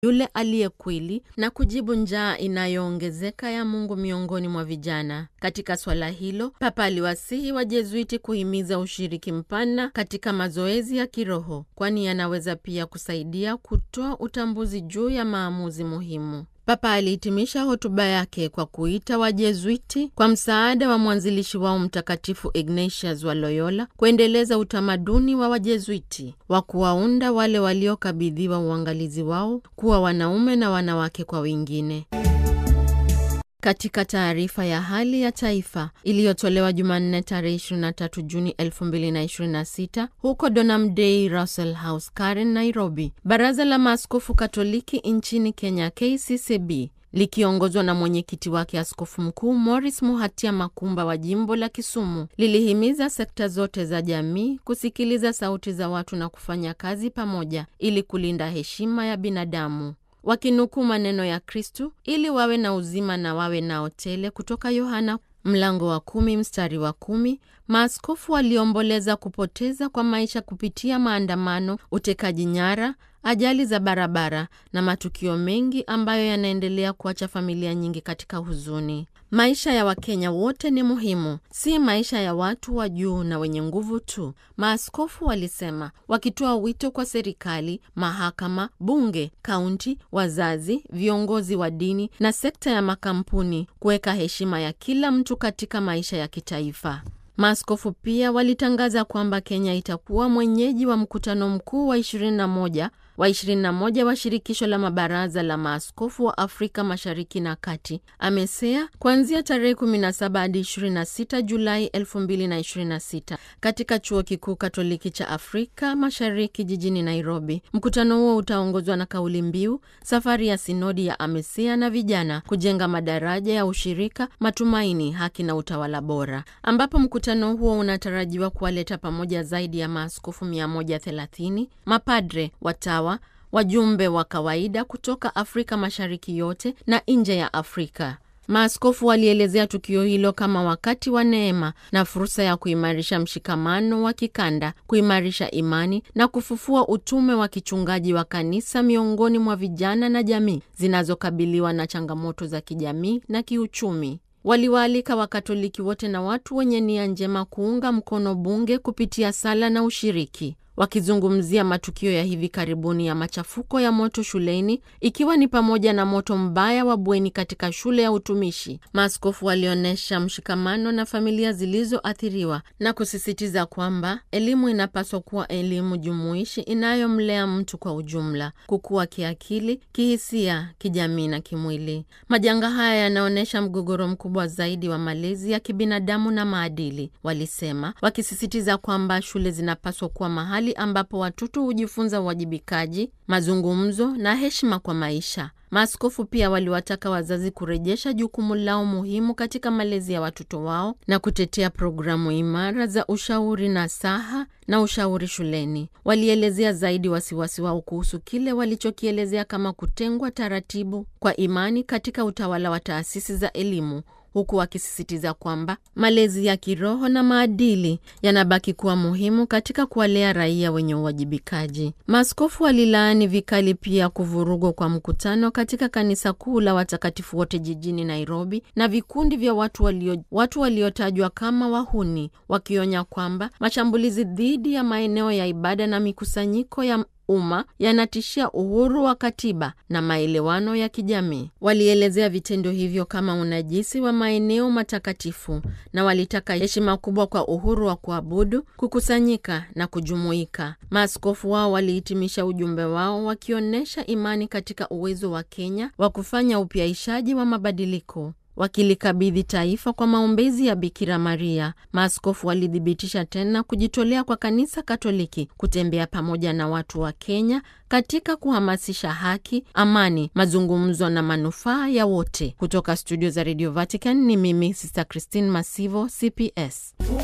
yule aliye kweli na kujibu njaa inayoongezeka ya Mungu miongoni mwa vijana. Katika swala hilo, Papa aliwasihi Wajezuiti kuhimiza ushiriki mpana katika mazoezi ya kiroho, kwani yanaweza pia kusaidia kutoa utambuzi juu ya maamuzi muhimu. Papa alihitimisha hotuba yake kwa kuita Wajezuiti kwa msaada wa mwanzilishi wao Mtakatifu Ignatius wa Loyola kuendeleza utamaduni wa Wajezuiti wa kuwaunda wale waliokabidhiwa uangalizi wao kuwa wanaume na wanawake kwa wengine. Katika taarifa ya hali ya taifa iliyotolewa Jumanne tarehe 23 Juni 2026 huko Donham Day Russell House, Karen, Nairobi, Baraza la Maaskofu Katoliki nchini Kenya KCCB likiongozwa na mwenyekiti wake Askofu Mkuu Morris Muhatia Makumba wa jimbo la Kisumu lilihimiza sekta zote za jamii kusikiliza sauti za watu na kufanya kazi pamoja ili kulinda heshima ya binadamu wakinukuu maneno ya Kristu ili wawe na uzima na wawe nao tele kutoka Yohana mlango wa kumi mstari wa kumi. Maaskofu waliomboleza kupoteza kwa maisha kupitia maandamano, utekaji nyara, ajali za barabara na matukio mengi ambayo yanaendelea kuacha familia nyingi katika huzuni. Maisha ya Wakenya wote ni muhimu, si maisha ya watu wa juu na wenye nguvu tu, maaskofu walisema, wakitoa wito kwa serikali, mahakama, bunge, kaunti, wazazi, viongozi wa dini na sekta ya makampuni kuweka heshima ya kila mtu katika maisha ya kitaifa. Maaskofu pia walitangaza kwamba Kenya itakuwa mwenyeji wa mkutano mkuu wa 21 wa 21 wa shirikisho la mabaraza la maaskofu wa Afrika Mashariki na Kati, AMESEA, kuanzia tarehe 17 hadi 26 Julai 2026 katika chuo kikuu Katoliki cha Afrika Mashariki jijini Nairobi. Mkutano huo utaongozwa na kauli mbiu safari ya sinodi ya AMESEA na vijana, kujenga madaraja ya ushirika, matumaini, haki na utawala bora, ambapo mkutano huo unatarajiwa kuwaleta pamoja zaidi ya maaskofu 130, mapadre, watawa wajumbe wa kawaida kutoka Afrika Mashariki yote na nje ya Afrika. Maaskofu walielezea tukio hilo kama wakati wa neema na fursa ya kuimarisha mshikamano wa kikanda, kuimarisha imani na kufufua utume wa kichungaji wa kanisa miongoni mwa vijana na jamii zinazokabiliwa na changamoto za kijamii na kiuchumi. Waliwaalika Wakatoliki wote na watu wenye nia njema kuunga mkono bunge kupitia sala na ushiriki. Wakizungumzia matukio ya hivi karibuni ya machafuko ya moto shuleni ikiwa ni pamoja na moto mbaya wa bweni katika shule ya utumishi, maaskofu walionyesha mshikamano na familia zilizoathiriwa na kusisitiza kwamba elimu inapaswa kuwa elimu jumuishi inayomlea mtu kwa ujumla, kukua kiakili, kihisia, kijamii na kimwili. Majanga haya yanaonyesha mgogoro mkubwa zaidi wa malezi ya kibinadamu na maadili, walisema, wakisisitiza kwamba shule zinapaswa kuwa mahali ambapo watoto hujifunza uwajibikaji, mazungumzo na heshima kwa maisha. Maaskofu pia waliwataka wazazi kurejesha jukumu lao muhimu katika malezi ya watoto wao na kutetea programu imara za ushauri nasaha na ushauri shuleni. Walielezea zaidi wasiwasi wao kuhusu kile walichokielezea kama kutengwa taratibu kwa imani katika utawala wa taasisi za elimu huku wakisisitiza kwamba malezi ya kiroho na maadili yanabaki kuwa muhimu katika kuwalea raia wenye uwajibikaji. Maaskofu walilaani vikali pia kuvurugwa kwa mkutano katika kanisa kuu la watakatifu wote jijini Nairobi na vikundi vya watu walio watu waliotajwa kama wahuni, wakionya kwamba mashambulizi dhidi ya maeneo ya ibada na mikusanyiko ya umma yanatishia uhuru wa katiba na maelewano ya kijamii. Walielezea vitendo hivyo kama unajisi wa maeneo matakatifu na walitaka heshima kubwa kwa uhuru wa kuabudu, kukusanyika na kujumuika. Maaskofu wao walihitimisha ujumbe wao wakionyesha imani katika uwezo wa Kenya wa kufanya upyaishaji wa mabadiliko wakilikabidhi taifa kwa maombezi ya Bikira Maria. Maaskofu walithibitisha tena kujitolea kwa kanisa Katoliki kutembea pamoja na watu wa Kenya katika kuhamasisha haki, amani, mazungumzo na manufaa ya wote. Kutoka studio za Radio Vatican ni mimi Sister Christine Masivo, CPS.